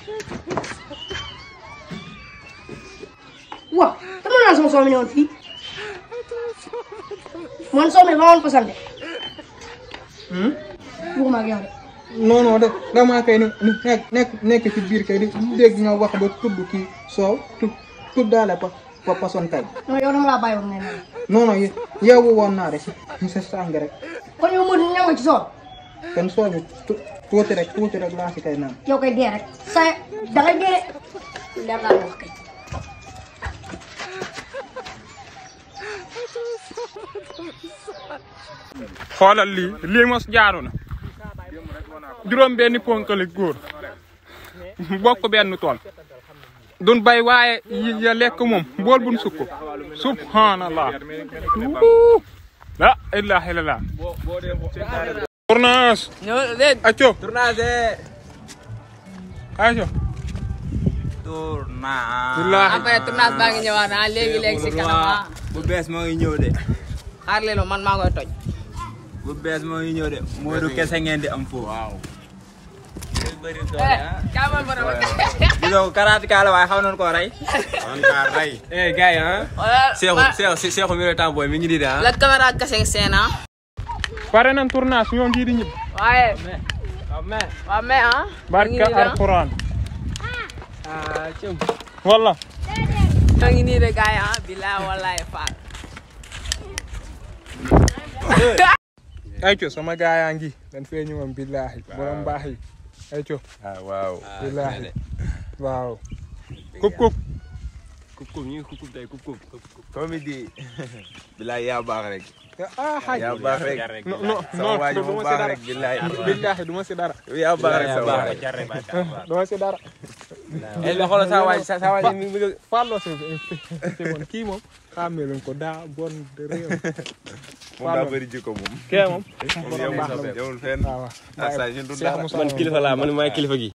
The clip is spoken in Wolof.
waaw dama naan sama soow mi ne woon fii man soow mi ba woon ko sant waxuma ak yow de non non de damaa kay ni nekk nekk nekk ci biir kay di dégg nga wax ba tudd kii soow tu tuddaale pa pa pason kay non yow dama laa bàyyi woon ngay naan non non yeewu woon naa de si sa sàng rek kon yow Modou ñam nga ci soow kon soow bi tu- tuuti rek tuuti rek laa si kay naan yow koy dee rek sa da ngay dee de leer laa wax kay xoolal lii lii mos jaaru na juróom benni ponkali góor bokk benn tool dun bay waaye yi ya lekk moom bool buñ sukk subhanallah Wuu. la ilaha illallah tournage acco Tournage. acco Tournage. billahi après tournage baa ngi ñëwaat ah léegi léegi si kanam ah bu bees moo ngi ñëw de. xaar leen ma man maa koy toj. bu bees moo ngi ñëw de. Modou kese ngeen di am foofu. waaw. eh kaa man borom gisoo karaati kaa la waaye xaw nañu koo rey. man kaa rey. eh gars yi ah. wala Seexu Seexu Seexu mi ngi temps booy mi ngi nii de ah. la caméra kese seen ah. pare nañ tournage ñoo ngi di ñib waaye. waaw mais ah. barka alquran walla ñoo ngi nii de gars yi ah bilaay wallaay faal. ayco sama gaa yaa ngi dañ fee ñëwoon billahi borom baax yi ayco ah waaw. billahi waaw kub kub kub kub ñu ngi kub kub tey kub kub. comédie. bilaay yaa baax rek. ah xaaj yaa baax rek. non non sama non waa ji du mu ma si baax dara rek bilaay. billahi du ma si dara yaa baax rek sa waay. du ma si dara eh mais xoolal saa waay sa waay mi ngi Fallou si si bon kii moom xàmmee luñ ko daa bon de réew moom daa bëri jikko moom. kee moom moom borom yemul baax la sa moom yemul fenn. waaw waaw ah saa yu dul Cheikh dara. Moussa man moom. kilifa laa man maay kilifa gi.